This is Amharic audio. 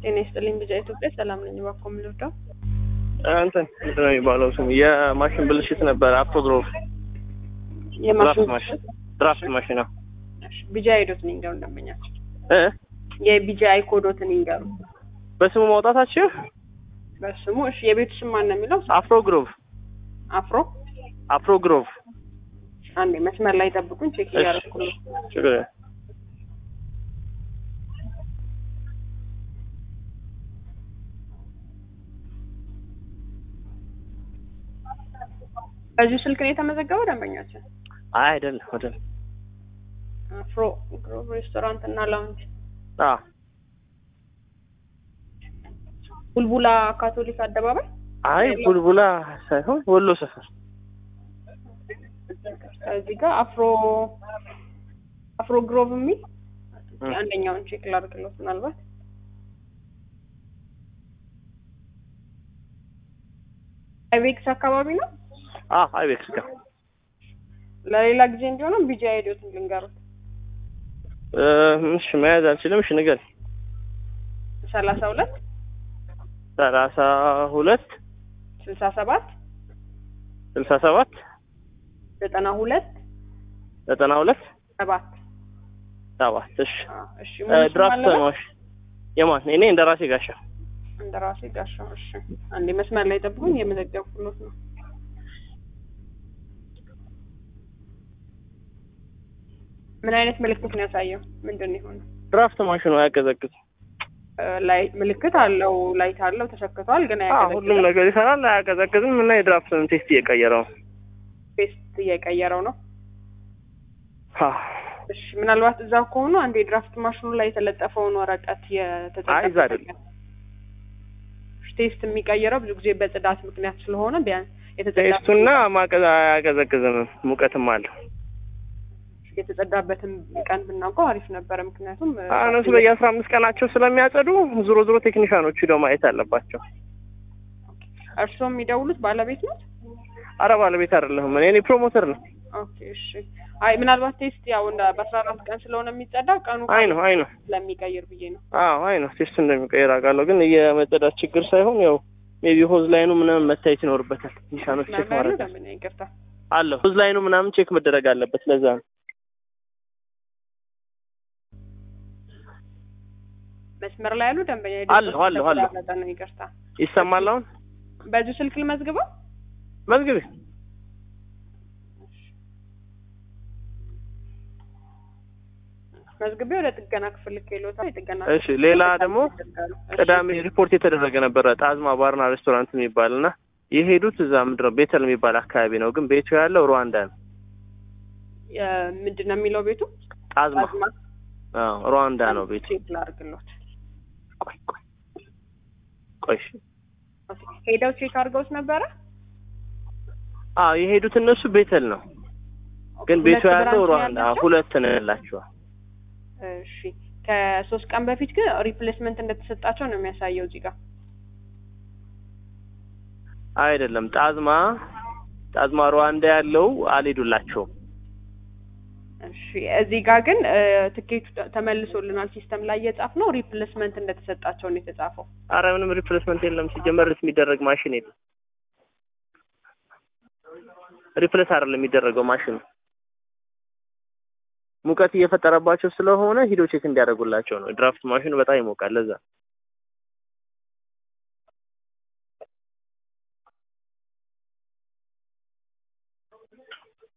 ጤና ይስጥልኝ ቢጫ ኢትዮጵያ ሰላም ነኝ። እባክዎ ምን ልርዳው? እንትን ምንድን ነው የሚባለው ስሙ የማሽን ብልሽት ነበር። አፕቶግሮፍ ድራፍት የማሽን ማሽን ድራፍት ማሽን ነው ቢጃ አይዶትን ይንገሩ ደንበኛቸው እ የቢጃ አይኮዶትን ይንገሩ በስሙ ማውጣታችሁ በስሙ እሺ የቤቱ ስም ማን ነው የሚለው አፍሮ ግሮቭ አፍሮ አፍሮ ግሮቭ አንዴ መስመር ላይ ጠብቁኝ ቼክ እሺ። እያደረኩ ነው ችግር የለም። በዚሁ ስልክ ነው የተመዘገበው ደንበኛችን አይ አይደለም አይደለም አፍሮ ግሮቭ ሬስቶራንት እና ላውንጅ አ ቡልቡላ ካቶሊክ አደባባይ አይ ቡልቡላ ሳይሆን ወሎ ሰፈር እዚህ ጋር አፍሮ አፍሮ ግሮቭ የሚል እ። አንደኛውን ቼክ ላድርግሎት ምናልባት አይቤክስ አካባቢ ነው አ አይቤክስ ጋር ለሌላ ጊዜ እንዲሆነው ቢጂ አይዲዮትን ልንገሩት እ፣ እሺ መያዝ አልችልም። እሺ ንገር ሰላሳ ሁለት ሰላሳ ሁለት ስልሳ ሰባት ስልሳ ሰባት ዘጠና ሁለት ዘጠና ሁለት ሰባት ሰባት እሺ አዎ፣ እሺ እ፣ ሙሉ ስም ድራፍት አለበት? ማሽ የማን እኔ እንደ ራሴ ጋሻ እንደራሴ ጋሻው እሺ አንዴ መስመር ላይ ጠብቁኝ የመዘገብኩሎት ነው ምን አይነት ምልክት ነው ያሳየው ምንድን ነው የሆነው ድራፍት ማሽኑ አያቀዘቅዝም። እ፣ ላይ ምልክት አለው ላይት አለው ተሰክቷል ግን አ አያቀዘቅዝም ሁሉም ነገር ይሰራል፣ አያቀዘቅዝም እና የድራፍትን ቴስት እየቀየረው ነው። ፔስት እየቀየረው ነው አ እሺ ምናልባት እዛ ከሆኑ አንድ የድራፍት ማሽኑ ላይ የተለጠፈውን ወረቀት አይ እዛ አይደለም። ቴስት የሚቀየረው ብዙ ጊዜ በጽዳት ምክንያት ስለሆነ ቢያንስ ቴስቱና ማቀዝ አያቀዘቅዝም፣ ሙቀትም አለው። የተጸዳበትን ቀን ብናውቀው አሪፍ ነበረ። ምክንያቱም እ፣ እነሱ በየአስራ አምስት ቀናቸው ስለሚያጸዱ ዞሮ ዞሮ ቴክኒሻኖቹ ሂደው ማየት አለባቸው። እርስዎ የሚደውሉት ባለቤት ነው? አረ ባለቤት አይደለሁም እኔ እኔ ፕሮሞተር ነው። ኦኬ እሺ። አይ ምናልባት ቴስት ያው እንደ በአስራ አራት ቀን ስለሆነ የሚጸዳ ቀኑ አይ ነው አይ ነው ስለሚቀይር ብዬ ነው። አዎ አይ ነው ቴስት እንደሚቀየር አውቃለሁ፣ ግን የመጸዳት ችግር ሳይሆን ያው ሜቢ ሆዝ ላይኑ ምናምን መታየት ይኖርበታል። ቴክኒሻኖች ቼክ መስመር ላይ ማድረግ ለምን ይቅርታ። አለ ሆዝ ላይኑ ምናምን ቼክ መደረግ አለበት። ለዛ ነው መስመር ላይ ያሉ ደንበኛ አለሁ፣ አለሁ፣ አለሁ። የተቆራረጠ ነው ይቅርታ። ይሰማል። አሁን በዚሁ ስልክ ልመዝግበው? መዝግቤ መዝግቤ ወደ ጥገና ክፍል ልኬልዎታል። የጥገና እሺ ሌላ ደግሞ ያደርጋሉ። እሺ። ቅዳሜ ሪፖርት የተደረገ ነበረ ጣዝማ ባርና ሬስቶራንት የሚባል እና የሄዱት እዛ ምንድን ነው ቤተል የሚባል አካባቢ ነው፣ ግን ቤቱ ያለው ሩዋንዳ ነው። የ- ምንድን ነው የሚለው ቤቱ? ጣዝማ ጣዝማ አዎ ሩዋንዳ ነው ቤቱ። ቼክ ላድርግሎት። ቆይ ቆይ ቆይ እሺ። ኦኬ። ሄደው ቼክ አድርገውት ነበረ? አዎ የሄዱት እነሱ ቤተል ነው፣ ግን ቤቱ ሁለት ያለው ብራንች ሩዋንዳ ያላቸው? ሁለት ነው ያላቸዋል። እሺ ከሶስት ቀን በፊት ግን ሪፕሌስመንት እንደተሰጣቸው ነው የሚያሳየው እዚህ ጋር። አይደለም ጣዝማ ጣዝማ ሩዋንዳ ያለው አልሄዱላቸውም። እሺ እዚህ ጋር ግን እ፣ ትኬቱ ተ- ተመልሶልናል ሲስተም ላይ እየጻፍ ነው ሪፕሌስመንት እንደተሰጣቸው ነው የተጻፈው። አረ ምንም ሪፕሌስመንት የለም። ሲጀመር የሚደረግ ማሽን የለም። ሪፕሌስ አይደለም የሚደረገው ማሽኑ ሙቀት እየፈጠረባቸው ስለሆነ ሂዶ ቼክ እንዲያደርጉላቸው ነው። ድራፍት ማሽኑ በጣም ይሞቃል። ለዛ